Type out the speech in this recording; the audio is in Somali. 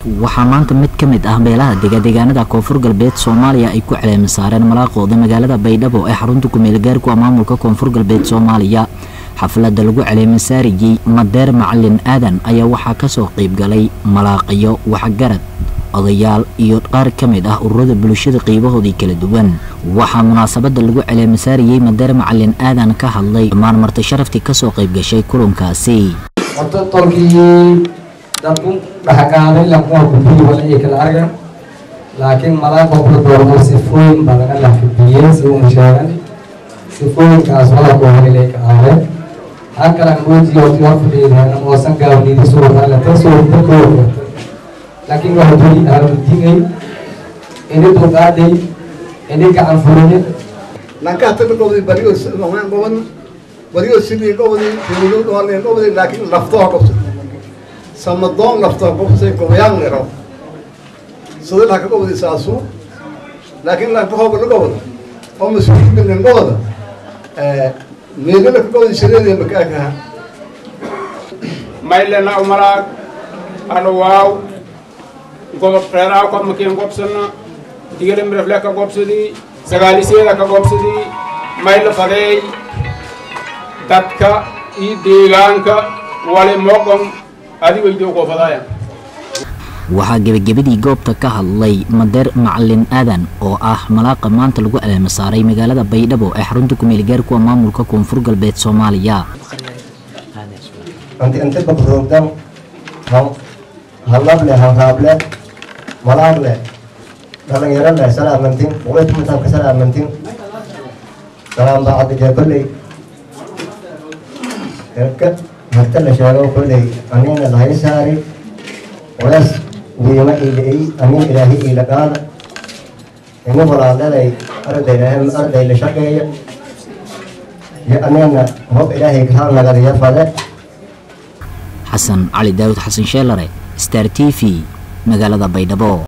waxaa maanta mid ka mid ah beelaha degadeegaanada koonfur galbeed soomaaliya ay ku caleemi saareen malaaqooda magaalada baydhabo ee xarunta kumeel gaarku maamulka koonfur galbeed soomaaliya xafladda lagu caleemi saariyey madeer macalin aadan ayaa waxaa kasoo qeybgalay malaaqiyo waxgarad odayaal iyo qaar ka mid ah ururada bulshada qeybahoodii kala duwan waxaa munaasabada lagu caleemi saariyey madeer macalin aadan ka hadlay dhammaan marti sharaftii kasoo qeybgashay kulankaasi dadku dhexgaaday lakuwa gudbiyi wala ay kala argan laakiin malaaqo kula doorno sifooyin badan alla fidiyey si una sheegan sifooyinkaas walako helilay ka aadeen halkala muujiyo wati hor fadhiideen moosan gaabniidi suurtaale tan suurta kooda laakiin waxa duli aamudigay ini dulqaaday ini gacan furiye lankahtaga gobdi bariyo noqnaan goban bariyo sidii gobdi dawlo dooneen gobdi laakiin laftoo gobta samadoon lafta qofsay gobayaan lero sidoo la ka gobdi saasu laakiin la ka hobo laga wada oo masuuliyiin min gobda ee meelo ka gobdi shireedii makaaka maylena umalaag ano waaw gobob reeraa ko makiin gobsana digale mirafle ka gobsadii sagaaliseeda ka gobsadii mayla fadeey dadka iyo deegaanka wali moqon waxaa gebagabadii goobta ka hadlay madeer macalin aadan oo ah malaaqa maanta lagu caleema saaray magaalada baydhabo ee xarunta kumeel gaarkuwa maamulka koonfur galbeed soomaaliya anti inti babrogdan hallable hanraable malaagle dhalinyarole salaamantin boqoltumatanka salaamantin salaamba cabdige kolley erka harta la sheego kolley anina lahay saari walaas wiima iila'ey amin ilaahi iila qaada ina walaaldaday arday arday la shaqeeya iyo anina hob ilaahay kaa nagadiya fade xasan cali daawud xasan sheelare star t v magaalada baydhabo